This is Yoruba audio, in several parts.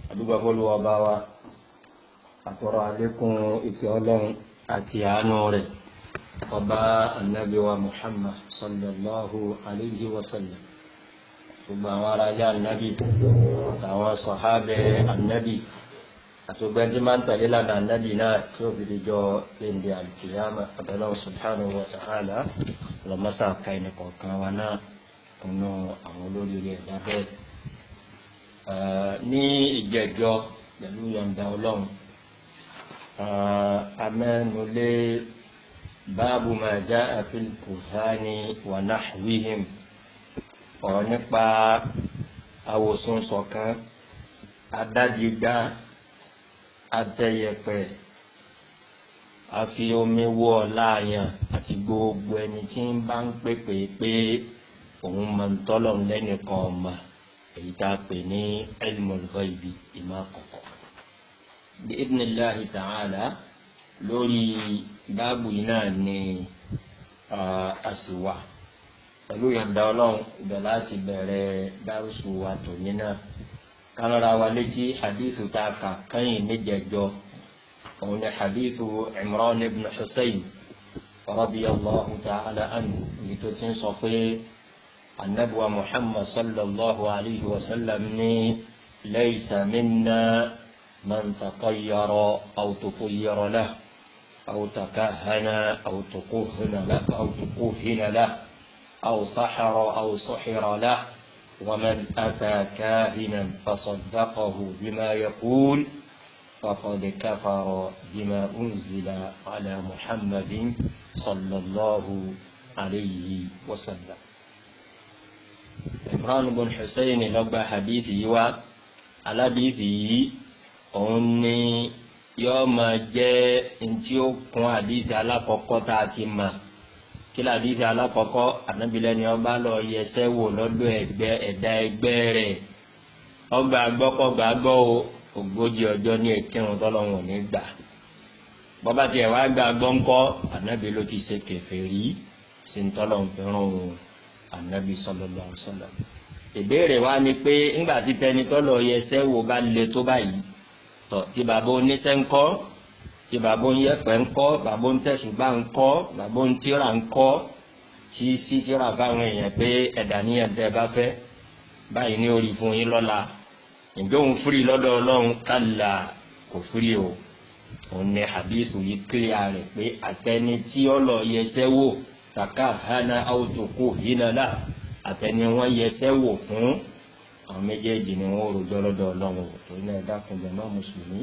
àdúgbò fọlùwọ́ bá wa àtọ̀rọ̀ àlékún ìfẹ́ ọlọ́run àti àánú rẹ̀ ọba anabi wa muhammad sallallahu alayhi wa sallam gbogbo àwọn ará ilé anabi àtàwọn sọ̀hábẹ́ anabi àtògbẹ́ntì máa ń tẹ̀lé lánàá anabi náà tí ó fi di jọ lẹ́ndẹ̀ alkiyama abẹ́lẹ́ subhanahu wa ta'ala lọ́mọ́sá ka ẹnì kọ̀ọ̀kan wa náà nínú àwọn olórí rẹ̀ dábẹ́ ní ìjẹ́jọ́ pẹ̀lú yọ̀ǹda ọlọ́run amẹ́nulé báàbù máa já àfil kùhání wà náhwíhìm ọ̀rọ̀ nípa àwòsùn ṣọ̀kan adájígbá atẹyẹpẹ àfi omi wọ láàyàn àti gbogbo ẹni tí ń bá ń pèpè pé òun máa ń tọ́lọ̀ lẹ́nìkan ọ̀ma èyí tá a pè ní ilmul ghaibi ìmọ̀ àkọ́kọ́ bí idnillahi ta'ala lórí báàbù yìí náà ni àsìwà pẹ̀lú yọ̀ǹda ọlọ́run ibẹ̀ láti bẹ̀rẹ̀ dárúsù wa tòní náà kánára wa létí hadithu tá a kà kẹ́yìn níjẹ̀jọ́ òun ni hadithu Imran ibn Husayn radiyallahu ta'ala anhu ibi tó ti ń sọ pé anabiwa Muhammad sallallahu alayhi wa sallam ní laysa minna. من تطير أو تطير له أو تكهن أو تكهن له أو تكهن له أو سحر أو سحر له ومن أتى كاهنا فصدقه بما يقول فقد كفر بما أنزل على محمد صلى الله عليه وسلم عمران بن حسين لقى حديثي وعلى حديثي òun ni yóò máa jẹ́ ntí ó kún àdìsí alákọ̀ọ́kọ́ tá a ti mà kí ló àdìsí alákọ̀ọ́kọ́ ànábìlẹ̀ ni ọba lọ yẹsẹ́ wò lọ́dọ̀ ẹgbẹ́ ẹ̀dá ẹgbẹ́ rẹ̀ ọgbà gbọ́kọ̀gbà gbọ́ o ogójì ọjọ́ ní ìkírun tọ́lọ́wọ̀n ní gbà bọ́bá tiẹ̀ wá gbà gbọ́ ńkọ́ ànábì ló ti ṣe kèfèrí sí ntọ́lọ́wọ̀n fẹ́ràn òun ànábì sallallahu alaihi wasallam ìbéèrè wa ni pé ńgbà tí tẹni tọ́lọ̀ yẹsẹ́ wò bá le tó báyìí tọ tí bàbá oníṣẹ́ ń kọ́ tí bàbá oníyẹ̀pẹ̀ ń kọ́ bàbá onítẹ̀sùgbà ń kọ́ bàbá onítìrà ń kọ́ tí sí tìrà fáwọn èèyàn pé ẹ̀dá níyàn tẹ́ bá fẹ́ báyìí ní orí fún yín lọ́la ǹjẹ́ òun fúri lọ́dọ̀ ọlọ́run kálá kò fúri o òun ní hadith yìí kílíà rẹ̀ pé àtẹni tí ó lọ yẹsẹ́ wò kàkà hana àwòtòkò yínàlá àtẹni wọn yẹsẹ́ wò fún àwọn méjèèjì ni wọn rojọ́ lọ́dọ̀ Ọlọ́run torí náà dákun jẹmọ mùsùlùmí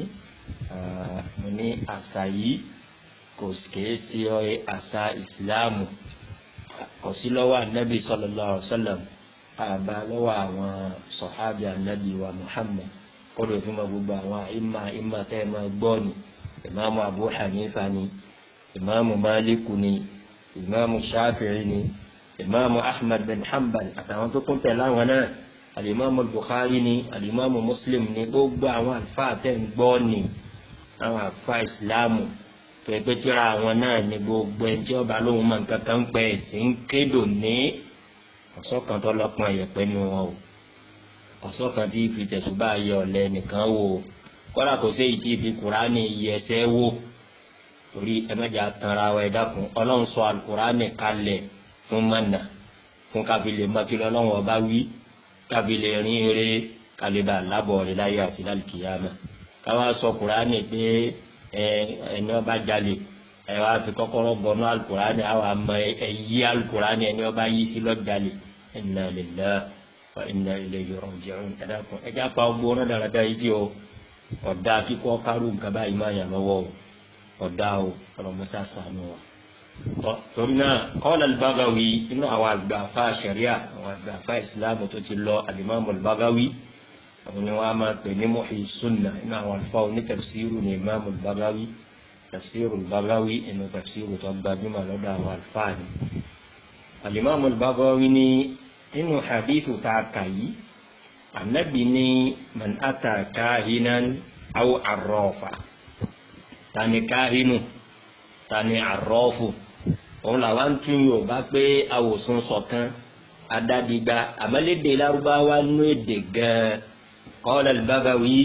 mo ní àṣà yìí kò kìí sí àṣà ìsìláàmù kò sí lọ́wọ́ anabi sallallahu alaihi wasallam àbá lọ́wọ́ àwọn sọhábì anabi wa Muhammad kódò fún ma gbogbo àwọn ìmà ìmà tẹ́ ẹ máa gbọ́ ni ìmáàmù Abu Hanifa ni ìmáàmù Maliku ni ìmáàmù Shafi'i ni ìmáàmù Ahmad bin Hanbal àtàwọn tó kún tẹ̀lé àwọn náà alimami Bukhari ni alimami Muslim ni gbogbo àwọn àlùfáà tẹ̀ ń gbọ́ ni àwọn àlùfáà ìsìláàmù pẹ̀pẹ́ tíra àwọn náà ni gbogbo ẹni tí ọba lóhùn máa ń kankan pẹ́ ẹ̀sìn ń kédò ní ọ̀sọ́kan tó lọ́pọ̀ ẹ̀yẹ̀pẹ́ nu wọn o ọ̀sọ́kan tí fi tẹ̀sùbá yẹ ọ̀lẹ́ nìkan wò ó kọ́lá kò sí èyí tí fi Kùránì yẹ ẹsẹ̀ wò torí ẹ̀mẹ́jà tanra wa ẹ̀dá fún ọlọ́run sọ Al-Kùránì kalẹ̀ fún mọ́nà fún kábílẹ̀ mọ́kìlẹ̀ ọlọ́run ọba wí kábílẹ̀ rin eré kálíbà lábọ̀ rẹ̀ láyé àti lálùkìyàmà káwá sọ kùránì pé ẹ ẹni ọba jalè ẹ wá fi kọ́kọ́rọ́ bọnú alukùránì àwọn àmọ́ ẹ yí alukùránì ẹni ọba yí sí lọ́jàlè inna lillahi wa inna ilayhi raji'un ẹ dákun ẹ já pa ọgbó náà dáradára yìí tí o ọ̀dà kíkọ́ kárù nǹkan báyìí máa yàn lọ́wọ́ o ọ̀dà o ọlọ́mọṣá sànù wa torí náà qala al-Baghawi inú àwọn àgbàfà sharia àwọn àgbàfà ìsìlámù tó ti lọ al-Imam al-Baghawi àwọn ni wọn a máa pè ní Muhyi Sunnah inú àwọn àlùfáà oní tafsiru ní Imam al-Baghawi tafsiru al-Baghawi inú tafsiru tó gbajúmọ̀ lọ́dọ̀ àwọn àlùfáà ni. al-Imam al-Baghawi ní inú hadithu tá a kà yìí anabi ní man ata kahinan aw arrafa tani kahinu tani arrafu òun làwọn tún yóò bá pé awòsùn sọ̀kan adádigba àmàlédè lárúbáwá nú èdè gan qala al-Baghawi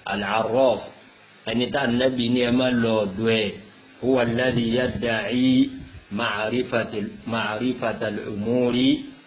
al-Arraf ẹni tá nàbì ní ẹ má lọ ọ̀dọ̀ ẹ̀ huwa alladhi yadda'i ma'rifata al-umuri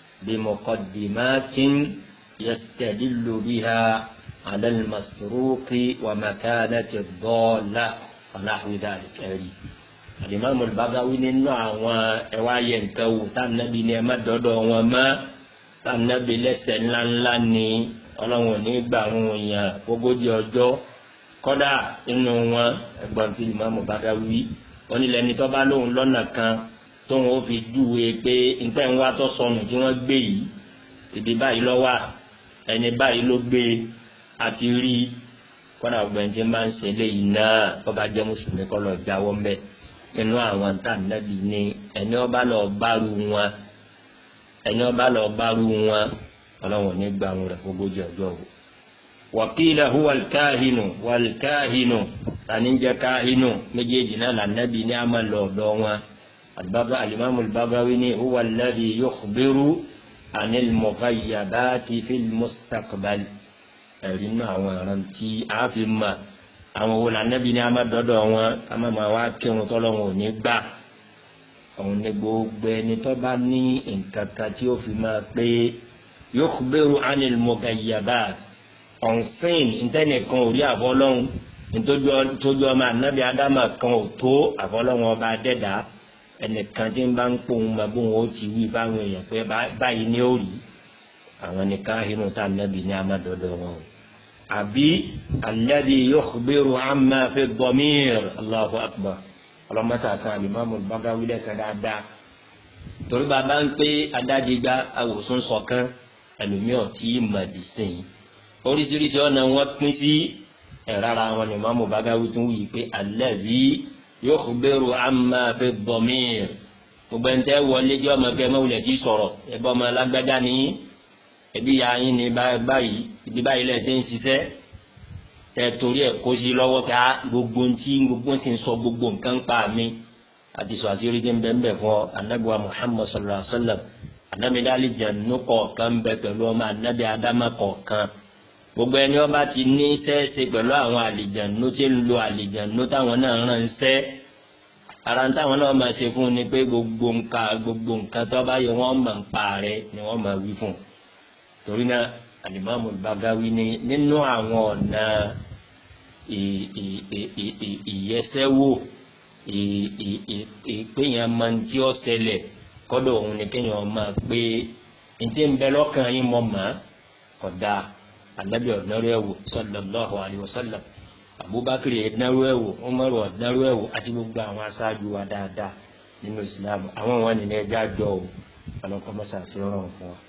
bimuqaddimatin yastadillu biha ala al-masruqi wa makanati ad-dalla wa nahwi dhalika ẹ̀rí. Al-Imam al-Baghawi nínú àwọn ẹwà yẹ nǹkan wò tá nàbì ní ẹ má dọ́dọ̀ wọn mọ́ tá nàbì lẹ́sẹ̀ ńláńlá ni ọlọ́run ò ní gbà wọn yàn ogójì ọjọ́ kọ́dà inú wọn ẹ̀gbọ́n tí ìmáàmù Bagawi wọn nílẹ̀ ní tọ́ bá lóun lọ́nà kan tóun ó fi júwe pé nǹkan ń wá tó sọnù tí wọ́n gbé yìí ibi báyìí ló wà ẹni báyìí ló gbé àti rí kọ́dà ọgbẹ́ni tí máa ń ṣe léyìí náà bọ́ba jẹ́ mùsùlùmí kọ́ lọ jáwọ́ mbẹ́ inú àwọn tá nàbì ní ẹni ọba lọ bárù wọn ẹni ọba lọ bárù wọn ọlọ́run ò ní gbà wọn rẹ̀ ogójì ọjọ́ o wàkìlẹ̀ hu wàlkáhìnù wàlkáhìnù tani jẹ́ káhìnù méjèèjì náà lànàbí ní àmà lọ́dọ̀ wọn albaga alimami albagawi ni huwa alladhi yukhbiru anil mughayyabati fil mustaqbal ẹ̀rí nínú àwọn ọ̀ràn tí a fi mà àwọn wo lànàbí ní àmà dọ́dọ̀ wọn kàmá máa wá kírun tọ́lọ́run ò ní gbà òun ní gbogbo ẹni tó bá ní nǹkan kan tí ó fi máa pé yukhbiru anil mugayyabat ọ̀nsìn ntẹ́nìkan ò rí àfọlọ́hún ntójú ọmọ anabi adama kan ò tó àfọlọ́hún ọba adẹ́dá ẹnìkan tí ń bá ń pòun ma bóun ó ti wí fáwọn èèyàn pé báyìí ni ó rí àwọn nìkan inú tá anabi ní amadọ́dọ̀ wọn o àbí alladhi yukhbiru amma fi dhamir allahu akbar ọlọmọsàsà alimami Bagawi lẹsẹ dáadáa torí bàbá ń pé adádigba awòsùn sọkàn ẹlòmíràn tí màdì sìn oríṣiríṣi ọ̀nà wọn pín sí ẹ̀rára wọn ni Imamu Bagawi tún wí pé alladhi yukhbiru amma fi dhamir gbogbo ẹni tẹ́ wọlé jẹ́ ọmọ kẹ́ mọ́wulẹ̀ tí sọ̀rọ̀ ẹ̀bọ́ ọmọ alágbádá ni ẹbí ya yín ni báyìí ibi báyìí lẹ̀ ti ń ṣiṣẹ́ tẹ torí ẹ̀ kó sí lọ́wọ́ ká gbogbo ntí gbogbo ń sì ń sọ gbogbo nǹkan pa mi àti sọ àṣírí tí ń bẹ ń bẹ fún ọ anabiwa Muhammad sallallahu alaihi wa sallam anamidali jẹnu kọ̀ọ̀kan bẹ pẹ̀lú ọmọ anabi adama kọ̀ọ̀kan gbogbo ẹni ọba ti ní sẹ́ẹ̀sì pẹ̀lú àwọn àlìjẹ̀nu tí ń lo àlìjẹ̀nu táwọn náà rán ń sẹ́ ara táwọn náà máa ṣe fún ni pé gbogbo nǹkan gbogbo nǹkan tó bá yẹ wọ́n máa ń pa rẹ ni wọ́n máa wí fún torí náà alimami Bagawi ni nínú àwọn ọ̀nà ìyẹsẹ́wò ìpéyàn máa ń tí ó ṣẹlẹ̀ kọ́dọ̀ òun ni kéèyàn máa pé ntí ń bẹ lọ́kàn yín mọ̀ mọ́ kódà anabi ọ̀dánrú ẹ̀wò sallallahu alayhi wa sallam abubakar ọ̀dánrú ẹ̀wò umaru ọ̀dánrú ẹ̀wò àti gbogbo àwọn aṣáájú wa dáadáa nínú islam àwọn wọn nìyẹn ẹja jọ o ọlọ́kọ́ mọ́sá sí ọ̀rọ̀ fún wa.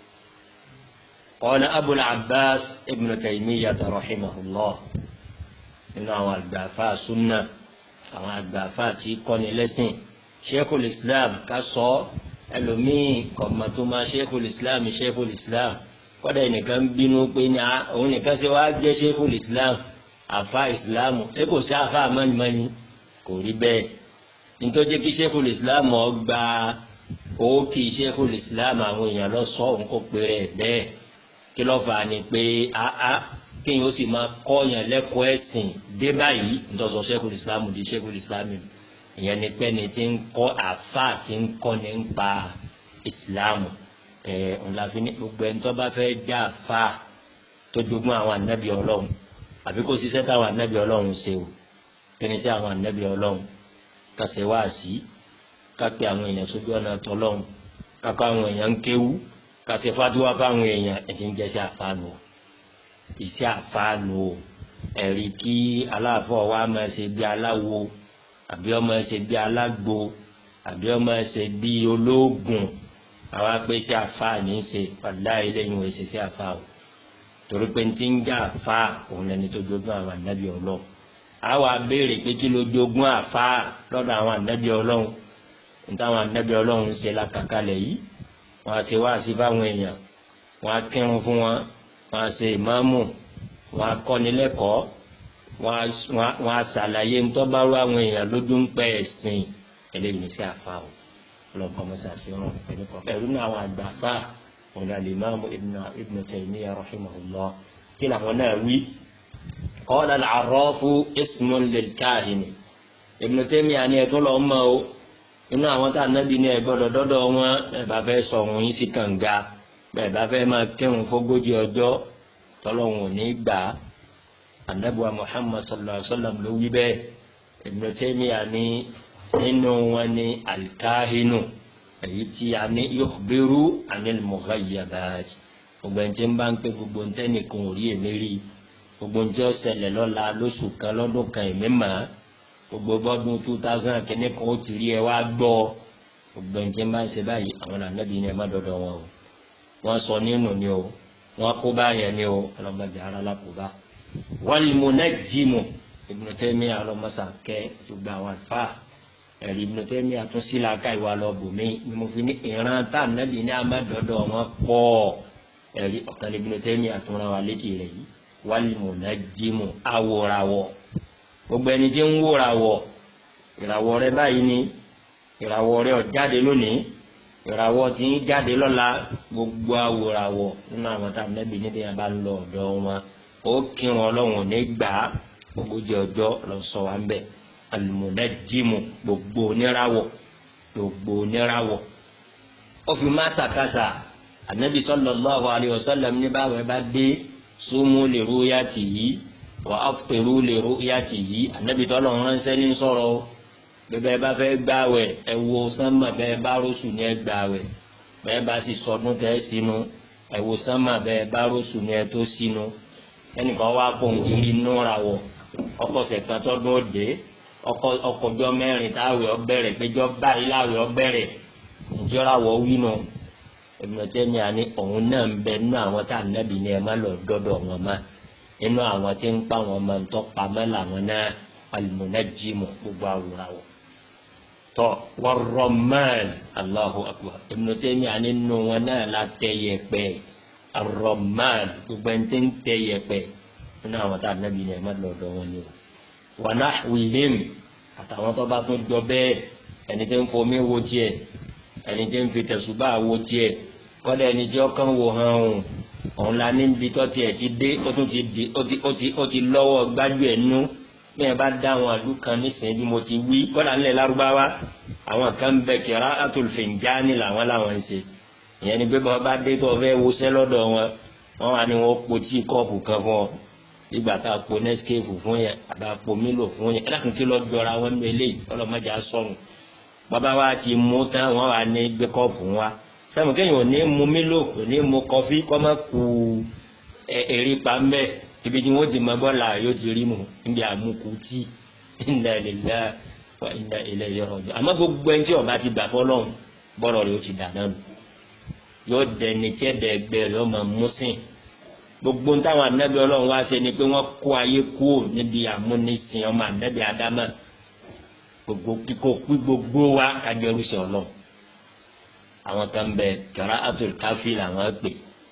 qala abul abbas ibn taymiyyah rahimahullah nínú àwọn àgbàfà sunna àwọn àgbàfà tí kọ́ni lẹ́sìn sheikhul islam ká sọ ẹlòmíì kọ̀mọ̀tòmá sheikhul islam sheikhul islam kọ́dà ẹnìkan bínú pé ní òun nìkan ṣe wáá jẹ́ sheikhul islam àfa islam ṣé kò sí àfa àmọ́nìmọ́ni kò rí bẹ́ẹ̀ nítorí kí sheikhul islam ọgbà òkè sheikhul islam àwọn èèyàn lọ sọ òun kò péré bẹ́ẹ̀ kí ló fà á ni pé áá kéèyàn ó sì máa kọ́yàn lẹ́kọ̀ọ́ ẹ̀sìn dé báyìí ntọ́sọ sheikhul islam di sheikhul islam ìyẹn ni pé ni ti ń kọ́ àfa ti ń kọ́ ni ń pa islam ẹ̀ ọ̀làfin ní gbogbo ẹni tó bá fẹ́ já àfa tó jogún àwọn ànábì ọlọ́run àbí kó ṣiṣẹ́ táwọn ànábì ọlọ́run ṣe o kí ni sí àwọn ànábì ọlọ́run ká ṣe wáàsí ká pe àwọn èèyàn sójú ọ̀nà tọ́lọ́run ká kọ́ àwọn èèyàn ń kéwú ká ṣe fádúwá fáwọn èèyàn ẹ̀sìn jẹ́ sí àfáànù iṣẹ́ àfáànù ẹ̀rí kí aláàfọ̀ wa máa ṣe bí aláwo àbí ọmọ ṣe bí alágbo àbí ọmọ ṣe bí olóògùn àwa pé ṣe àfáàní ṣe padà eléyìí wọ́n ṣe sí àfáà o torí pé ti ń já àfáà òun lẹni tó jogún àwọn ànábì ọlọ́run àwa béèrè pé kí ló jogún àfáà lọ́dọ̀ àwọn ànábì ọlọ́run nítawọn ànábì ọlọ́run ṣe làkàkalẹ̀ yìí wọ́n á ṣe wáàsí fáwọn èèyàn wọ́n á kírun fún wọn wọ́n á ṣe ìmáàmù wọ́n á kọ́ni lẹ́kọ̀ọ́ wọ́n á ṣàlàyé ntọ́bárò àwọn èèyàn lójú ń pẹ́ ẹ̀sìn eléyìí ní sí àfa o ọlọ́kọ́ mọ́sàsì rán ẹnìkan ẹ̀rú náà àwọn àgbà fà òun náà Imam Ibn Taymiyyah rahimahullah kí làwọn náà wí qala al-arrafu ismun lil-kahini Ibn Taymiyyah ni ẹ̀tún lọ́ọ́ mọ́ o inú àwọn tá a nábì ní ẹgbọ́dọ̀ dọ́dọ̀ wọn ẹ̀ bá fẹ́ sọ òun yín sí kànga bẹ́ẹ̀ bá fẹ́ máa kírun fógójì ọjọ́ tọ́lọ́hún ò ní gbà á anabuwa Muhammad sallallahu alaihi wa sallam ló wí bẹ́ẹ̀ Ibn Taymiyyah ní nínú wọn ní alikahinu èyí tí a ní yukhbiru anil mughayyabat gbogbo ẹni tí ń bá ń pè gbogbo ntẹ́nìkan ò rí èmi rí gbogbo ntí ó ṣẹlẹ̀ lọ́la lóṣù kan lọ́dún kan èmi mà á gbogbo bọ́dún two thousand kìíní kan ó ti rí ẹ wá gbọ́ gbogbo ẹni tí ń bá ń ṣe báyìí àwọn ànábì ni ẹ má dọ́dọ̀ wọn o wọ́n sọ nínú ni o wọ́n kó báyẹn ni o ọlọ́mọdé ara lákòóbá wal munajjimu Ibn Taymiyyah alọ́mọsà kẹ́ gbogbo àwọn àlùfáà ẹ̀rí Ibn Taymiyyah tún sí làákà ìwà lọ bùnmí ni mo fi ní ìran tá ànábì ní amádọ́dọ̀ wọn pọ̀ ẹ̀rí ọ̀kan Ibn Taymiyyah tún ra wa létí rẹ̀ yìí wal munajjimu awòràwọ̀ gbogbo ẹni tí ń wòràwọ̀ ìràwọ̀ rẹ báyìí ni ìràwọ̀ rẹ ó jáde lónìí ìràwọ̀ tí ń jáde lọ́la gbogbo awòràwọ̀ nínú àwọn tá ànábì níbi yẹn bá ń lọ ọ̀dọ̀ wọn ó kírun ọlọ́run ní gbà á ogójì ọjọ́ lọ sọ wa ń bẹ̀ almunajjimu gbogbo oníràwọ̀ gbogbo oníràwọ̀ ó fi má sàkásà anabi sallallahu alayhi wa sallam ní báwo ẹ bá dé sumu li ru'yatihi wa aftiru li ru'yatihi anabi tọ́lọ̀ ránṣẹ́ ní sọ̀rọ̀ bẹ́ẹ̀ bá fẹ́ gbàwẹ̀ ẹ wo sánmà bẹ́ẹ̀ bá rọ́ṣù ní ẹ gbàwẹ̀ bẹ́ẹ̀ bá sì sọdún tẹ́ sínú ẹ wo sánmà bẹ́ẹ̀ bá rọ́ṣù ní ẹ tó sínú ẹnìkan wá fóun ti rí núra wọ̀ ọkọ̀ sẹ̀kan tọ́dún òde ọkọjọ mẹ́rin táwẹ̀ ọbẹ̀rẹ̀ péjọ báyìí láwẹ̀ ọbẹ̀rẹ̀ ìjọra wọ wínú ìmọ̀tẹ́ mi àní òun náà ń bẹ nínú àwọn tá à nẹ́bi ni ẹ má lọ dọ́dọ̀ wọn má nínú àwọn tí ń pa wọn máa ń tọ́ pamọ́ làwọn náà al-munajjimu gbogbo àwòrán wọ̀ tọ́ war-ramman Allahu akbar ìmọ̀tẹ́ mi àní nínú wọn náà la tẹ yẹpẹ ar-ramman gbogbo ẹni tí ń tẹ yẹpẹ nínú àwọn tá à nẹ́bi ni ẹ má lọ dọ́ wọn ni o wàná wìlíìm àtàwọn tó bá tún jọ bẹ́ẹ̀ ẹni tí ń fomi wo tiẹ̀ ẹni tí ń fi tẹ̀sùbá wo tiẹ̀ kọ́dà ẹni tí ọkàn wò hàn òun òun la níbi tó tiẹ̀ ti dé ó tún ti di ó ti ó ti ó ti lọ́wọ́ gbájú ẹ̀ nú bẹ́ẹ̀ bá dá àwọn àlù kan nísìnyí bí mo ti wí kọ́dà ńlẹ̀ lárúbáwá àwọn kan ń bẹ kẹrà àtòlùfẹ̀ǹjáni làwọn làwọn ń ṣe ìyẹn ni pé bá bá dé tó fẹ́ wọṣẹ́ lọ́dọ̀ wọn wọn wà ní wọn po tí kọ́ọ̀pù kan fún ọ ìgbà tá a po nescape fún yẹn àbá po milo fún yẹn ẹlẹ́kùn kí lọ jọra wọn ní eléyìí ọlọ́mọdé asọ̀rùn bàbá wa ti mú tán wọn wà ní gbé kọ́ọ̀pù wa sẹ́mu kéèyàn ò ní mu milo kò ní mu kọfí kọ́ mọ́ ku èrè pa mbẹ́ ibi tí wọ́n ti mọ bọ́ọ̀lù yóò ti rí mu níbi àmukù tí inna lillahi wa inna ilayhi raji'un àmọ́ gbogbo ẹni tí ọba ti gbà fọlọ́run bọ́ọ̀lù rẹ̀ ó ti dà náà yóò dẹni tí ẹ̀dẹ̀gbẹ̀ rẹ̀ ọmọ mùsìn gbogbo ń táwọn anabi Ọlọ́run wá ṣe ni pé wọ́n kó ayé kúrò níbi àmúnisìn ọmọ anabi adama gbogbo kíkó pí gbogbo wa kájọrú sí Ọlọ́run àwọn kan bẹ kẹrẹ atul káfí làwọn pè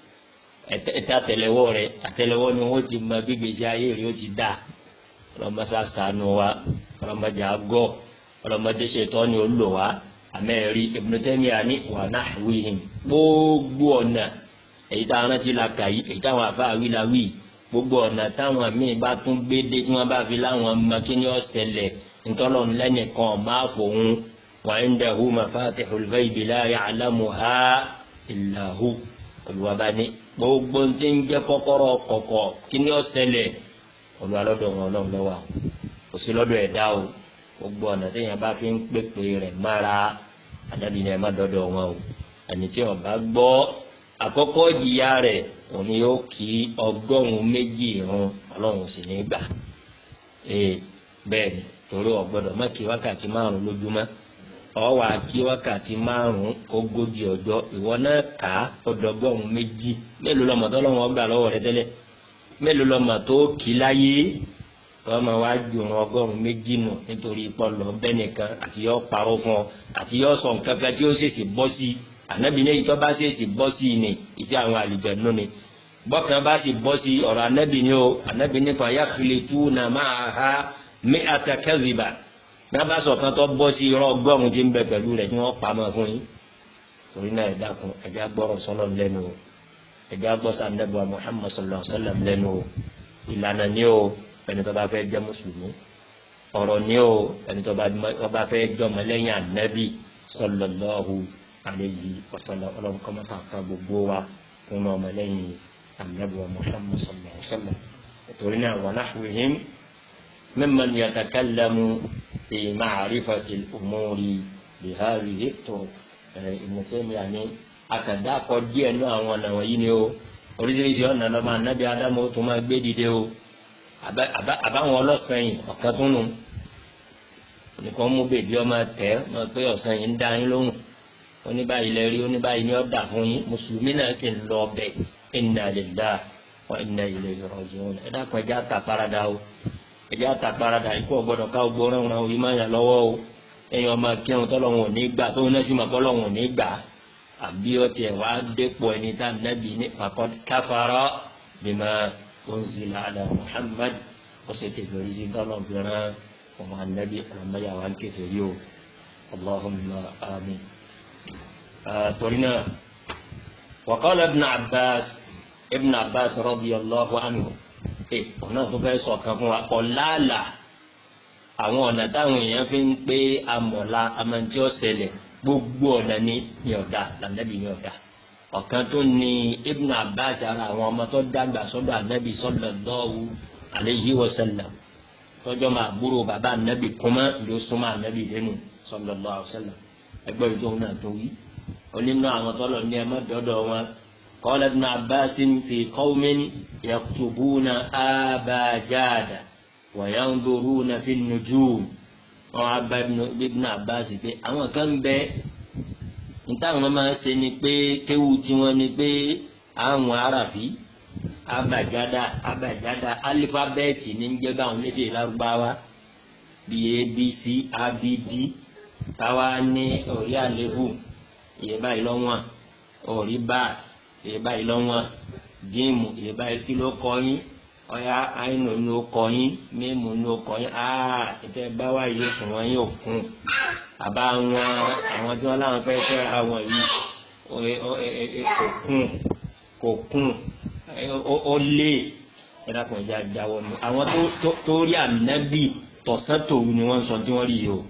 ẹtẹ àtẹ́lẹwọ́ rẹ̀ àtẹ́lẹwọ́ ni wọ́n ti mọ bí gbèsè ayé rẹ̀ ó ti dà ọlọmọsá sànù wa ọlọmọdé àgọ ọlọmọdé ṣètò ni ó lò wá àmẹ́rí Ibn Taymiyyah ní wa nahwihim gbogbo ọ̀nà èyí tá a rántí la kà yìí èyí táwọn afáàwí la wí gbogbo ọ̀nà táwọn míì bá tún gbé dé tí wọ́n bá fi láwọn ọmọ kí ni ó ṣẹlẹ̀ ntọ́lọ̀ lẹ́nìkan máa fòun wa indahu mafatihul ghaibi la ya'lamuha illa hu olùwàbá ní gbogbo tí ń jẹ́ kọ́kọ́rọ́ kọ̀kọ̀ kí ni ó ṣẹlẹ̀ olùwàlọ́dọ̀ wọn náà lọ́wọ́ kò sí lọ́dọ̀ ẹ̀dá o gbogbo ọ̀nà téèyàn bá fi ń pèpè rẹ̀ mára àdàbìnrin ẹ̀ má dọ́dọ̀ wọn o ẹni tí ó bá gbọ́ àkọ́kọ́ jìyà rẹ̀ òun yóò kí ọgọ́rùn-ún méjì irun ọlọ́run sì ní gbà ee bẹ́ẹ̀ ni torí ọ̀gbọ́dọ̀ má kí wákàtí márùn lójúmọ́ ọwọ́ àkí wákàtí márùn ogójì ọjọ́ ìwọ náà kà á ọdọgọ́rùn-ún méjì mélòó lọ́mọ tó lọ́wọ́ gbà lọ́wọ́ rẹ tẹ́lẹ̀ mélòó lọ́mọ tó kí láyé tọ́mọ wá ju ọ̀run ọgọ́rùn-ún méjì nù nítorí pọ́lọ́ bẹ́ẹ̀ nìkan àti yọ parọ́ fún ọ àti yọ sọ nǹkan kan tí ó ṣèṣì bọ́ sí i ànábì ní èyí tó bá sì sì bọ́ sí i ni iṣẹ́ àwọn àlùjànnú ni bọ́kàn bá sì bọ́ sí ọ̀rọ̀ ànábì ní o ànábì nípa yakhlituna ma'aha mi'ata kadhiba náà bá sọ̀kan tó bọ́ sí irọ́ ọgọ́rùn tí ń bẹ pẹ̀lú rẹ̀ tí wọ́n pamọ́ fún yín torí náà ẹ dákun ẹ̀já gbọ́rọ̀ sọ́lọ̀ lẹ́nu o ẹ̀já gbọ́ sànẹ́bù Muhammad sallallahu alaihi wasallam lẹ́nu o ìlànà ni o ẹni tó bá fẹ́ jẹ́ mùsùlùmí ọ̀rọ̀ ni o ẹni tó bá fẹ́ jọmọ lẹ́yìn ànábì sallallahu alayhi wa sallam ọlọ́run kọ́ mọ́sá ká gbogbo wa fún ọmọ lẹ́yìn ànábì wa muhammad sallallahu alayhi wa sallam torí náà wa nahwihim mimman yatakallamu fi ma'rifati al-umuri bi hadhihi turuq Ibn Taymiyyah ní akàdá kọ díẹ̀ ní àwọn ọ̀nà wọ̀nyí ni o oríṣiríṣi ọ̀nà lọ́mọ ànábì ádámù tó máa gbé dìde o àbáwọn ọlọ́sàn-yìn ọ̀kan tún nù nìkan mú bèbí ọmọ tẹ ọ pé ọ̀sán yìí ń dá yín lóhùn oníbàyí lẹ rí oníbàyí ni ó dà fún yín mùsùlùmí náà sì ń lọ ọbẹ̀ inna lillahi wa inna ilayhi raji'un ẹ dákun ẹjẹ àtàparadà o ẹjẹ àtàparadà ikú ọgbọdọ ká gbọ́ ọ̀rọ̀ ọ̀rọ̀ yìí máa yàn lọ́wọ́ o ẹ̀yin ọmọ kírun tọ́lọ́hún ò ní gbà tó náà sì mọ̀ kọ́lọ́hún ò ní gbà àbí ọtí ẹ̀ wá dépò ẹni tá nàbì ní faqad kafara bima unzila ala Muhammad ó sì tẹ̀lé orí sí tọ́lọ́ fìràn ọmọ anabi ọmọdé àwọn kẹfẹẹri o allahumma amin torí náà waqala ibn abbas ibn abbas radiyallahu anhu ẹ ọ̀nà tó fẹ́ sọ̀kan fún wa ọ̀làlà àwọn ọ̀nà táwọn èèyàn fi ń pé amọ̀la amantí ọ̀sẹ̀lẹ̀ gbogbo ọ̀nà ní ní ọ̀dà lànàbì ní ọ̀dà ọ̀kan tó ní ibn abbas ara àwọn ọmọ tó dàgbà sọ́dọ̀ anabi sallallahu alayhi wa sallam tọjọ máa gbúrò bàbá anabi kúmọ ló súnmọ́ anabi lẹ́nu sallallahu alaihi wasallam ẹgbẹ́ yìí tó ń náà tó wí. onínú àwọn tọ́lọ̀ ní ẹ má dọ́dọ̀ wọn qala ibn Abbas fi qawmin yaktubuna abajada wa yanzuruna fi nujum wọn á bá ibn Abbas pé àwọn kan bẹ níta àwọn máa ń ṣe ni pé kéwù tiwọn ni pé àwọn aráàfin abajada abajada alifabẹẹti ní ń jẹ báwọn lédè lárúbáwá bíi abc abd táwa ní orí àléébù iye báyìí lọ́wọ́n orí bá iye báyìí lọ́wọ́n jíìmù iye báyìí kí ló kọ yín ọ̀yá àìnù ní ó kọ yín mímu ní ó kọ yín áà ìfẹ́ báwa yóò sùn wọ́n yóò kún àbá wọn àwọn tí wọ́n láwọn fẹ́ fẹ́ àwọn yìí kò kún kò kún ó lé ẹ̀dàkùn ìjà jáwọ́ mi àwọn tó rí ànábì tọ̀sán tòru ni wọ́n ń sọ tí wọ́n rí yìí o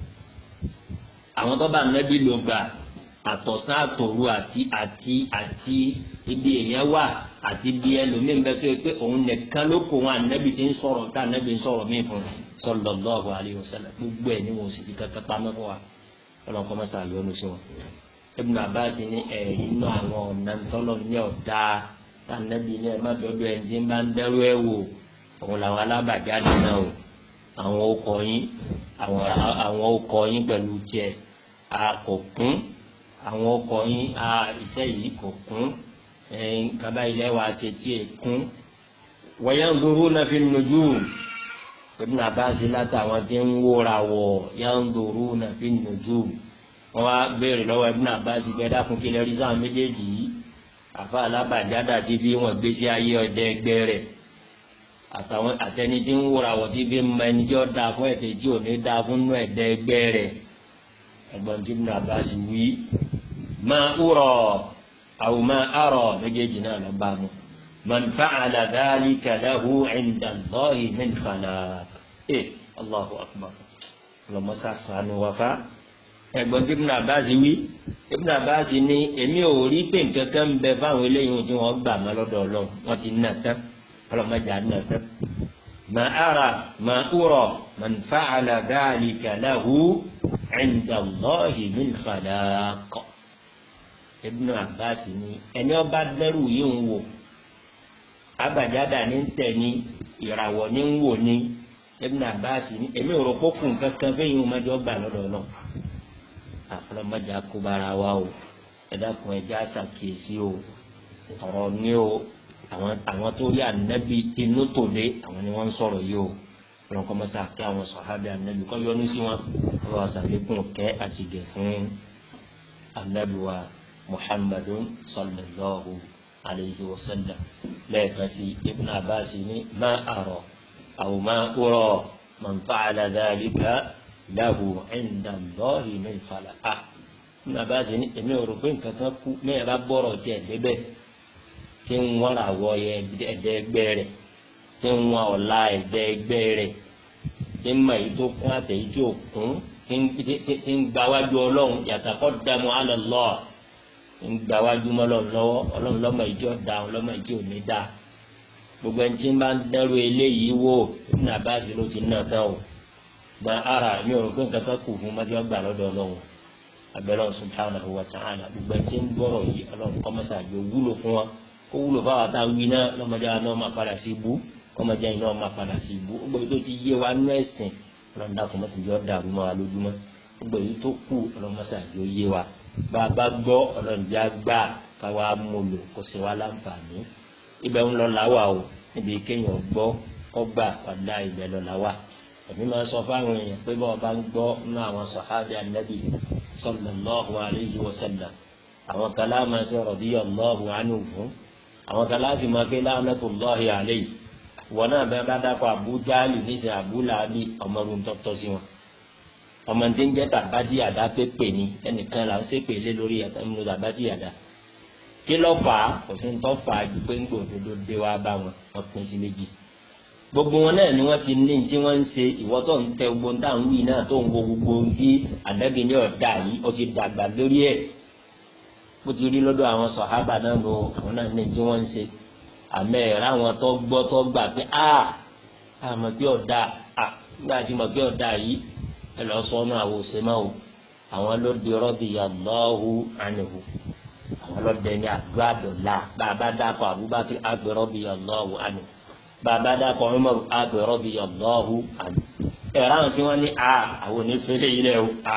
àwọn tó bá ànábì lò gbà àtọ̀sán àtòru àti àti àti ibi èèyàn wà àti ibi ẹlòmíín bẹ tó yẹ pé òun nìkan ló kó wọn ànábì tí ń sọ̀rọ̀ tá ànábì ń sọ̀rọ̀ mí fún sallallahu alaihi wasallam gbogbo ẹ̀ ní wọn ò sì fi kankan pamọ́ fún wa ọlọ́kọ́ mọ́sá yọnu sí wọn. Ibn Abbas ní ẹ̀rí inú àwọn ọ̀nà tọ́lọ̀ ní ọ̀dà tànàbí ní ẹ má dọdọ ẹ ti bá ń dẹrú ẹ wò òun làwọn alábàjáde náà o àwọn ọkọ yín àwọn ọkọ yín pẹ̀lú jẹ kò kún àwọn ọkọ yín iṣẹ́ yìí kò kún kaba ilẹ̀ wa ṣe tí ẹ kún wayanzuruna fin nujum Ibn Abbas látàwọn tí ń wóra wọ yanzuruna fin nujum wọn wá béèrè lọ́wọ́ Ibn Abbas gbẹdá fún kílẹ̀ rí sáwọn méjèèjì yìí àfa alábàjádà tí bí wọn gbé sí ayé ọdẹ ẹgbẹ́ rẹ̀ àtàwọn àtẹni tí ń wúra wọ tí bí mọ ẹni tí ó dáa fún ẹtẹ tí ò ní dáa fún nú ẹdẹ ẹgbẹ́ rẹ̀ ẹ̀gbọ́n tí Ibn Abbas wí máa wúrọ àwọn máa àrọ méjèèjì náà lọ bá mu man fa'ala dhalika lahu 'inda Allahi min khalaq ẹ Allahu akbar lọmọsá sànù wàfà ẹ̀gbọ́n tí Ibn Abbas wí Ibn Abbas ní èmi ò rí pé nǹkan kan ń bẹ fáwọn eléyìí tí wọ́n gbà má lọ́dọ̀ Ọlọ́run wọ́n ti nà tán ọlọmọdé àná tán. mà ara mà úrọ man fa'ala dhalika lahu 'inda Allahi min khalaq. Ibn Abbas ní ẹni ọba dẹrù yìí ń wò abàjáda ní tẹ̀ ní ìràwọ̀ ní ń wò ní Ibn Abbas ní èmi ò rò kó kù nǹkan kan fẹ́yìn ọmọdé ọgbà lọ́dọ̀ Ọlọ́run àfọlọ́mọdé akóbára wa o ẹ̀dàkùn ẹ̀já ṣàkíyèsí o ọ̀rọ̀ ní o àwọn àwọn tó rí ànábì tinú tòde àwọn ni wọ́n ń sọ̀rọ̀ yìí o wọn kọ́ mọ́sá kí àwọn sọ̀hábì ànábì kọ́ yọnu sí wọn wọ́n wá sàlékún kẹ́ àti gẹ̀ fún ànábì wa muhammadun sallallahu alayhi wa sallam lẹ́ẹ̀kan sí ibn abbas ní má àrọ̀ àwọn má kúrọ̀ man fa'ala dhalika lahu inda allahi min khalaqa ibn abbas ní èmi ò rò pé nǹkan kan kú mẹ́rin bá bọ̀rọ̀ tiẹ̀ débẹ̀ tí ń wọ́n ra wọ ẹ̀ẹ́dẹ́gbẹ́ rẹ̀ tí ń wọn ọ̀la ẹ̀gbẹ́ ẹgbẹ́ rẹ̀ tí ń mọ èyí tó kún àtẹ̀yí tí ò kún tí ń gbawájú ọlọ́run yataqaddamu ala Allah ń gbawájú mọ́lọ́run lọ́wọ́ ọlọ́run lọ́mọ ìjọ da ọlọ́mọ ìjọ ò ní da gbogbo ẹni tí ń bá ń dẹ́rù eléyìí wò ní abáàsì ló ti ná tán o gba ara mi ò rò pé nǹkan kan kù fún mọ́tí ọgbà lọ́dọ̀ ọlọ́run abẹ́lẹ́ subhanahu wa ta'ala gbogbo ẹni tí ń gbọ́rọ̀ yìí ọlọ́run kọ́mọ́sá àjò wúlò fún wa kó wúlò fáwọn àtàwọn wí náà lọ́mọdé wa náà máa padà sí ibú kọ́mọdé yìí náà máa padà sí ibú gbogbo tó ti yé wa nú ẹ̀sìn ọlọ́run dàkú mọ́tò yọ dàrú mọ́ wa lójúmọ́ gbogbo èyí tó kù ọlọ́run mọ́sá àjò yé wa bá a bá gbọ́ ọlọ́run já gbà káwa mú lò kó ṣe wá láǹfààní ibẹ̀ ń lọ làwà o níbi kéèyàn gbọ́ ọgbà padà ibẹ̀ lọ làwà èmi máa sọ fáwọn èèyàn pé bọ́ọ̀ bá ń gbọ́ nínú àwọn sàhábì ànábì sallallahu alayhi wa sallam àwọn kan láàmà sí radiyallahu anhu fún àwọn kan láti máa pé la'natullahi alayhi wọn náà bẹ́ẹ̀ bá dákọ̀ Abu Jahli níṣẹ́ Abu Lahabi ọmọrun tọ́tọ́ sí wọn ọmọ tí ń jẹ́ tàbátì àdá pépè ní ẹnìkan là ń ṣépè lé lórí ẹ̀mú tàbátì àdá kí ló fà á kò sí ń tọ́ fà á ju pé ń gbòdodo dé wá bá wọn wọn pín sí méjì gbogbo wọn náà ni wọn ti ní tí wọn ń ṣe ìwọ tó ń tẹ gbogbo tá à ń wí náà tó ń wo gbogbo ohun tí àdẹ́bí ní ọ̀dà yìí ó ti dàgbà lórí ẹ̀ bó ti rí lọ́dọ̀ àwọn sọ̀hábà náà lò àwọn náà ní tí wọ́n ń ṣe àmẹ́ ẹ̀rọ àwọn tó gbọ́ tó gbà pé a àmọ̀ pé ọ̀dà a nígbà tí mọ̀ pé ọ̀dà yìí ẹ lọ sọ ọ́nà àwọn òṣèmọ́ o àwọn ló di radiyallahu anhu àwọn ló dẹni àdúrà dọ̀la bàbá dàpọ̀ Abubakar àgbẹ̀ radiyallahu anhu bàbá dàpọ̀ Umar àgbẹ̀ radiyallahu anhu ẹ̀rọ àwọn tí wọ́n ní a àwọn onífẹ́lẹ́ yìí lẹ́ o a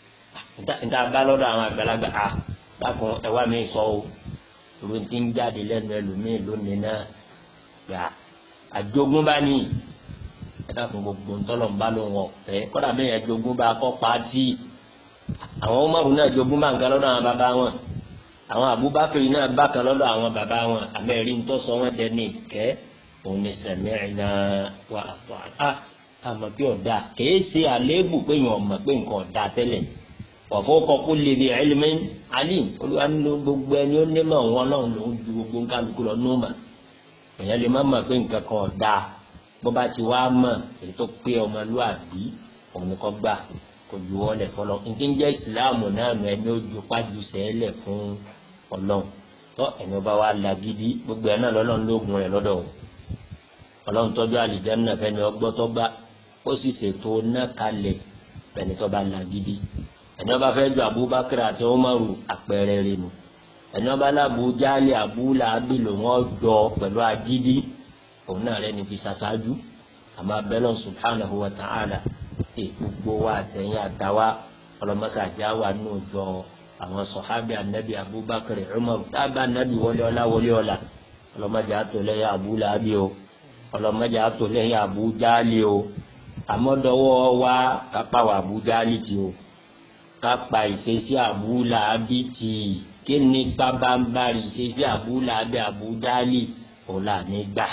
níta bá lọ́dọ̀ àwọn àgbàlagbà a dákun ẹwà mi sọ o ìwé tí ń jáde lẹ́nu ẹlòmíì lónìí náà gbà àjogúnbá ní ẹdákun gbogbo ntọ́lọ́mbá ló wọ̀ ẹ́ kọ́dà bẹ́ẹ̀ yẹn jogúnbá kọ́ pàtì àwọn Umaru náà jogúnbá nǹkan lọ́dọ̀ àwọn bàbá wọn àwọn Abubakar náà bákan lọ́dọ̀ àwọn bàbá wọn àmẹ́rí ntọ́sọ wọn dẹni ìkẹ́ òun ni sami'na wa ata'na àmọ́ pé ọ̀dà kìí ṣe àléébù pé yàn ọ̀mọ̀ pé nǹkan ọ̀dà tẹ́lẹ̀ ọ̀fọ́kọ̀ kó lè di ẹlẹ́mẹ́ alim olúwa nínú gbogbo ẹni ó nímọ̀ wọn náà ló ń ju gbogbo nǹkan lùkú lọ nùmà èèyàn lè má mọ̀ pé nǹkan kan ọ̀dà bó bá ti wá mọ̀ èyí tó pé ọmọlúwàbí òun ni kò gbà kò ju wọn lẹ̀ fọlọ́ nǹkan jẹ́ ìsìláàmù náà nù ẹni ó ju pájú sẹ́lẹ̀ fún ọlọ́run tó ẹni ó bá wá lagídí gbogbo ẹ̀ náà lọ́lọ́run lóògùn rẹ̀ lọ́dọ̀ ọlọ́run tọ́jú àlìjánnà fẹ́ni ọgbọ́ tó gbà ó sì ṣètò náà kalẹ̀ fẹ́ni tó bá lagídí ẹni ọba fẹ́ ju abubakar àti umaru àpẹẹrẹ rẹ̀ nù ẹni ọba lábu jáde abúlé abilò wọn jọ pẹ̀lú agídí òun náà rẹ̀ níbi ṣaṣáájú àmọ́ abẹ́lẹ̀ subhanahu wa ta'ala ẹ gbogbo wa àtẹ̀yìn àtàwa ọlọ́mọṣáájá wà nù jọ àwọn sọ̀hábì anabi abubakar umaru tábà anabi wọlé ọlá wọlé ọlá ọlọ́mọdé àtòlẹ́yìn abúlé abi o ọlọ́mọdé àtòlẹ́yìn abújáde o àmọ́dọ́wọ́ wa kápá wa abújáde ti o kápá ìṣesí àbúlà ábí tì í kí ni bábánbárì ìṣesí àbúlà ábí àbújálì ọ̀la ní gbà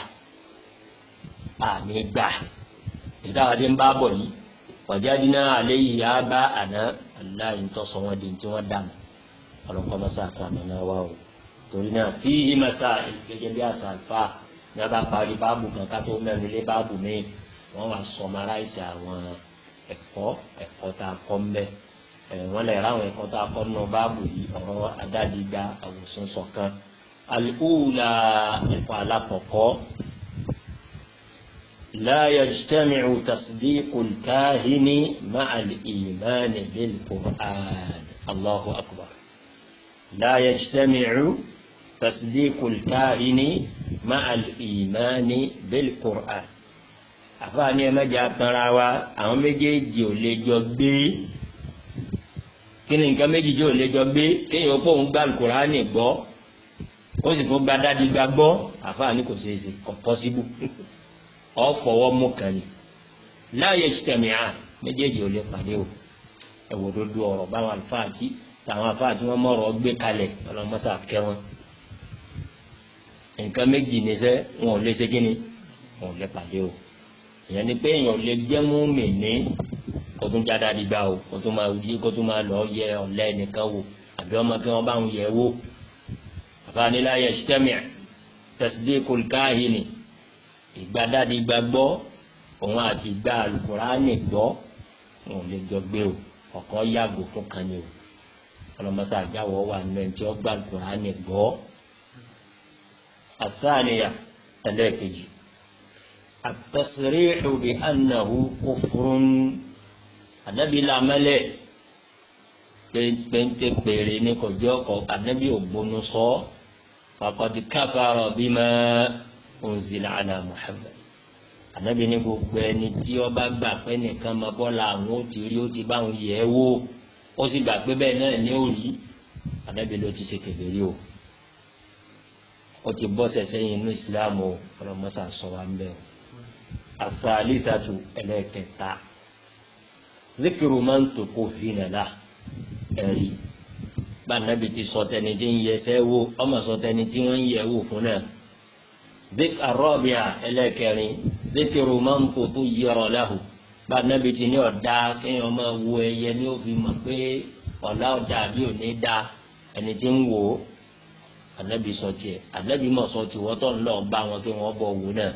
àní gbà ìdáwà tí ń bá bọ̀ yìí ọ̀jáde náà alẹ́ yìí á bá àná aláì ń tọ́sọ wọn di tí wọ́n dànù ọlọ́kọ́ mọ́sá àṣàmì náà wà o torí náà fi ìmọ̀sá gẹ́gẹ́ bí àṣà àlùfà ní a bá parí báàbù kan ká tó mẹ́rin lé báàbù mi wọ́n wá sọmaráìsì àwọn ẹ̀kọ́ ẹ̀kọ́ tá a kọ́ mbẹ́ wọ́n lè ráwọn ẹ̀kọ́ tá a kọ́ nínú báàbù yìí ọ̀rọ̀ adádigba àwòsàn ṣọ̀kan alùpùlà ẹ̀kọ́ alákọ̀ọ́kọ́ لا يجتمع تصديق الكاهن مع الإيمان بالقرآن الله أكبر لا يجتمع تصديق الكاهن مع الإيمان بالقرآن àfààní ẹ mẹjọ tanra wa àwọn méjèèjì ò lè jọ gbé kí ni nǹkan méjì tí ò lè jọ gbé kéèyàn pọ̀ ń gbà Kùránì gbọ́ ó sì tún gba dádìgbà gbọ́ àfààní kò ṣeé ṣe kò pọ́síbù ọ fọwọ́ mú kan ni láàyè ìṣẹ̀mìíràn méjèèjì ò lè pàdé o ẹ̀wò dodo ọ̀rọ̀ báwọn àlùfáà tí táwọn àlùfáà tí wọ́n mọ̀rọ̀ gbé kalẹ̀ ọlọ́mọṣà kẹ́ wọn nǹkan méjì níṣẹ́ wọn ò lè ṣe kíni wọn ò lè pàdé o ìyẹn ni pé èèyàn lè jẹ́ mú mi ní kó tún jáde àdìgbà o kó tún máa yí kó tún máa lọ yẹ ọ̀lẹ́ nìkan wò àbí ọmọ kí wọ́n bá ń yẹ wò àbáníláyẹ ṣẹ́mìà tasdiqul káhìnì ìgbàdádi gbàgbọ́ òun àti ìgbà alukuraani gbọ́ wọn ò lè jọ gbé o ọ̀kan yàgò fún kan ni o ọlọmọsá àjáwọ̀ wà nínú ẹni tí ó gbà alukuraani gbọ́ àtàníyà ẹlẹ́ẹ̀kejì àtẹ̀síríhù bí anahu kófurún ànábì làmẹ́lẹ̀ péńté péré ní kọjọ́ kọ ànábì ògbónú sọ faqad kafara bima unzila ala Muhammad ànábì ní gbogbo ẹni tí ó bá gbà pé nìkan máa bọ́ la àwọn ó ti rí ó ti bá àwọn yẹ̀ ẹ́ wò ó sì gbà pé bẹ́ẹ̀ náà ní òrí ànábì ló ti ṣe kèfèrí o ó ti bọ́ sẹ̀sẹ̀ yìí inú ìsìlámù o ọlọ́mọṣà sọ wa ń bẹ̀ o àfàlìsàtù ẹlẹ́kẹta zikiru máa ń tò kó fi nàlá ẹ̀rí bá ànábì ti sọ tẹni tí ń yẹsẹ́ wò ọmọ sọ tẹni tí wọ́n ń yẹ̀ wò fún náà zik arọ́bìà ẹlẹ́kẹrin zikiru máa ń kó tó yẹrọ láhù bá anabi ti ní ọ̀dà kéèyàn máa wo ẹyẹ ní òfin mọ̀ pé ọ̀la ọ̀dà àbí òní dá ẹni tí ń wò ó anabi sọ tiẹ̀ anabi mọ̀ sọ tiẹ̀ wọ́n tó ń lọ bá wọn kí wọ́n bọ̀ wò náà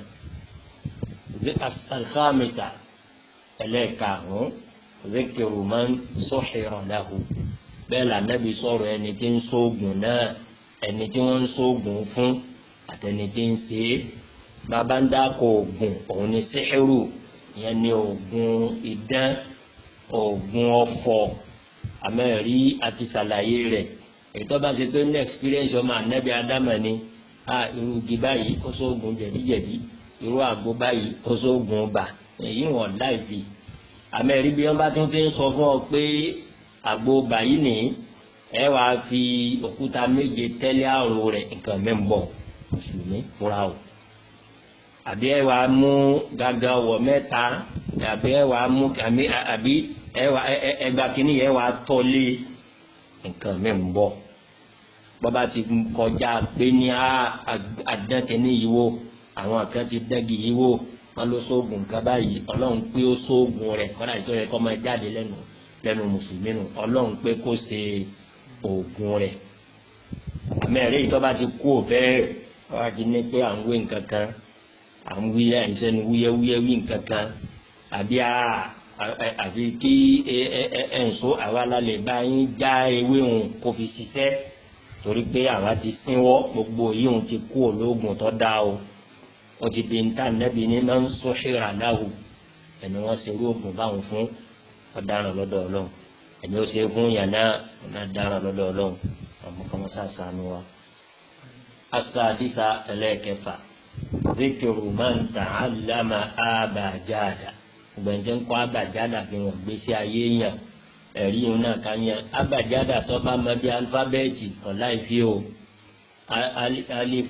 alhamisa ẹlẹ́karùn-ún zikiru máa ń sọ̀hìrọ̀ láhù bẹ́ẹ̀ la anabi sọ̀rọ̀ ẹni tí ń sóògùn náà ẹni tí wọ́n ń sóògùn fún àtẹni tí ń ṣe é bàbá ń dáko oògùn òun ni síhìrù ìyẹn ni oògùn idán oògùn ọ̀fọ̀ àmẹ́rí àti sàlàyé rẹ̀ ètò bá ṣe tó ní experience ọmọ ànábì ádámà ni a irú igi báyìí ó sóògùn jẹ̀díjẹ̀dí irú àgbo báyìí ó sóògùn ọba èyí wọn láìfi àmẹ́rí bí wọ́n bá tún ti ń sọ fún ọ pé àgbo báyìí nìyí ẹ wàá fi òkúta méje tẹ́lẹ̀ àrò rẹ̀ nǹkan mẹ́ńbọ̀ mùsùlùmí fúra o àbí ẹ wàá mú gàgà wọ̀ mẹ́ta àbí ẹ wàá mú àbí ẹ wàá ẹgbà kínní yẹn wàá tọ́lé nǹkan mẹ́ńbọ̀ bọ́ba ti kọjá pé ní àdánkẹ́ni yìí wò àwọn kan ti dẹ́gi yìí wò wọn ló sóògùn nǹkan báyìí ọlọ́run pé ó sóògùn rẹ̀ kọ́dà tó yẹ kọ́ máa jáde lẹ́nu lẹ́nu mùsùlùmí nù ọlọ́run pé kó ṣe oògùn rẹ̀ àmẹ́rẹ́ yìí tó bá ti kú òfẹ́ wá ti ní pé à ń wé nǹkan kan à ń wí àìsàn wúyẹ́wúyẹ́ wí nǹkan kan àbí àfi kí ẹ̀ǹso àwa lálẹ́ bá yín já ewé òun kó fi ṣiṣẹ́ torí pé àwa ti sínwọ́ gbogbo yìí òun ti kú ológun tó dá o ó ti di níta nẹ́bi ní máa ń sọ ṣèrà láwù ẹni wọ́n ṣe irú oògùn báwọn fún ọ̀daràn lọ́dọ̀ ọlọ́run ẹni ó ṣe fún yàrá ọ̀daràn lọ́dọ̀ ọlọ́run ọmọ kan wọ́n sàṣàánú wa. asadisa ẹlẹ́ẹ̀kẹfà zikiru man ta'allama abajada gbẹ̀ǹjẹ̀ ń kọ́ abajada fi hàn gbèsè ayé yàn ẹ̀rí yìí náà ká yàn abajada tó bá mọ bí alifábẹ́ẹ̀tì kan láì fi o alif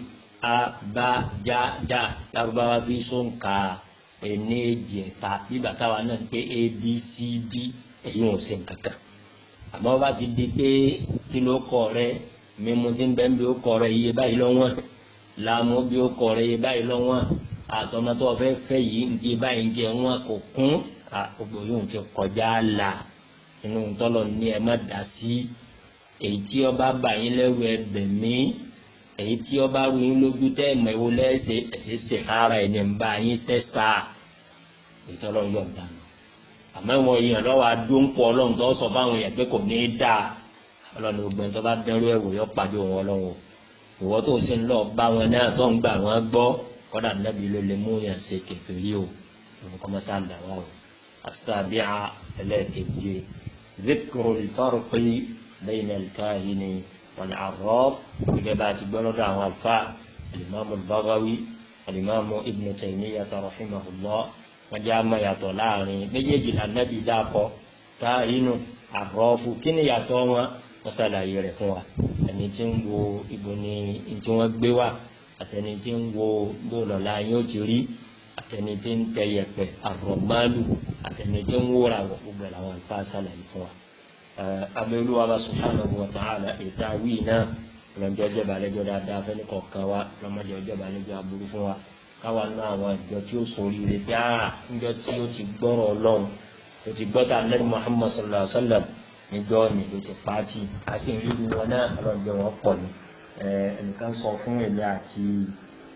abajada lárúbáwá fi sóǹkà ẹni èjì ẹ̀ta bíbà táwa náà pé abcd èyí wọn ò ṣe nǹkan kan àmọ́ bá ti di pé kí ló kọ rẹ mímu tí ń bẹ́ ń bí ó kọ rẹ iye báyìí lọ́wọ́n làmú bí ó kọ rẹ iye báyìí lọ́wọ́n àtọmọtọ fẹ́ fẹ́ yìí ń di báyìí ń jẹ wọn kò kún gbogbo yóò ti kọjá là inú tọ́lọ̀ ní ẹ má dá sí èyí tí ọba bá yín lẹ́rù ẹbẹ̀ mí èyí tí ọba rú yín lójú tẹ́ ẹ̀mọ̀ ìwo lẹ́sẹ̀ ẹ̀sẹ̀ ṣe ara ẹ̀ ní ń bá yín sẹ́sà èyí tọ́lọ̀ yọ̀ ń dànù àmọ́ ìwọ̀n èèyàn lọ́wọ́ adóńpọ̀ ọlọ́run tó sọ fáwọn èèyàn pé kò ní í dáa ọlọ́run gbogbo ẹni tó bá dẹ́rú ẹ̀wò yọ pàdé wọn lọ́wọ́ ìwọ tó sì ń lọ bá wọn náà tó ń gbà wọn gbọ́ kọ́dà nàbí ló lè mú yàn ṣe kẹfìrí o òun kọ́ mọ́sá dà wá o asábíà ẹlẹ́ẹ̀kejì zikru ìfọ́rùpì lẹ́yìn ẹ̀lkáhìnì wọn àrọ́ gẹ́gẹ́ bá ti gbọ́ lọ́dọ̀ àwọn alfa alimami bagawi alimami ibn taymiyyah rahimahullah wọ́n jẹ́ àmọ́ yàtọ̀ láàrin méjèèjì lànàbí dákọ̀ tá inú àrọ́fù kí ni yàtọ̀ wọn wọ́n ṣàlàyé rẹ̀ fún wa ẹni tí ń wo ibo ni tí wọ́n gbé wá àtẹni tí ń wo bó lọ́la yóò ti rí àtẹni tí ń tẹ yẹ̀pẹ̀ àrọ̀málù àtẹni tí ń wúra wọ̀ gbogbo ẹ̀ làwọn àlùfáà ṣàlàyé fún wa. abẹ́olúwa bá subhanahu wa ta'ala ìta wíì náà lọ́jọ́ ọjọ́ ìbàlẹ́jọ́ dáadáa fẹ́ni kọ̀ọ̀kan wa lọ́mọdé ọjọ́ ìbàlẹ́jọ́ aburú fún wa káwa ná àwọn ìjọ tí ó sori rẹ bí a níjọ tí ó ti gbọ́rọ̀ ọlọ́run ó ti gbọ́ tá lẹ́nu muhammad sallallahu alayhi wa sallam níjọ́ ni ó ti pàtì a sì ń ríru wọn náà ọlọ́run jẹ́ wọn pọ̀ ní ẹnìkan sọ fún èmi àti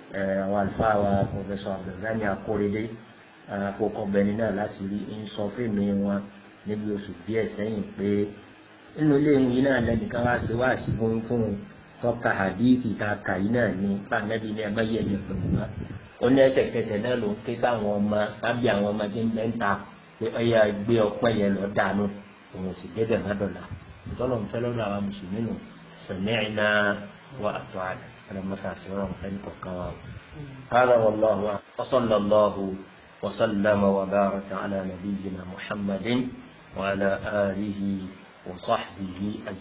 àwọn àlùfáà wa pọfẹsọ abdulgani akóredé àkókò bẹni náà láti rí ń sọ fèmí wọn níbi oṣù díẹ̀ sẹ́yìn pé nínú ilé ìwé náà lẹ́nìkan wá sí wá sí fún fún tọ́ka hadithi ta kà yìí náà ní pàmẹ́bí ní ẹgbẹ́ yẹn yẹn pẹ̀lú wa ó ní ẹsẹ̀kẹsẹ̀ náà ló ń ké sáwọn ọmọ tábí àwọn ọmọ tí ń bẹ́ ń ta pé ọyà gbé ọpẹ́ yẹn lọ dànù òun sì débẹ̀ má dọ̀là ìtọ́lọ̀ ń fẹ́ lọ́dọ̀ àwọn mùsùlùmí nù sami'na wa ata'na ẹ̀rọ mọ́sàsì wọn fẹ́ nìkọ̀kan wa. هذا والله وصلى الله وسلم وبارك على نبينا محمد وعلى آله وصحبه أجمعين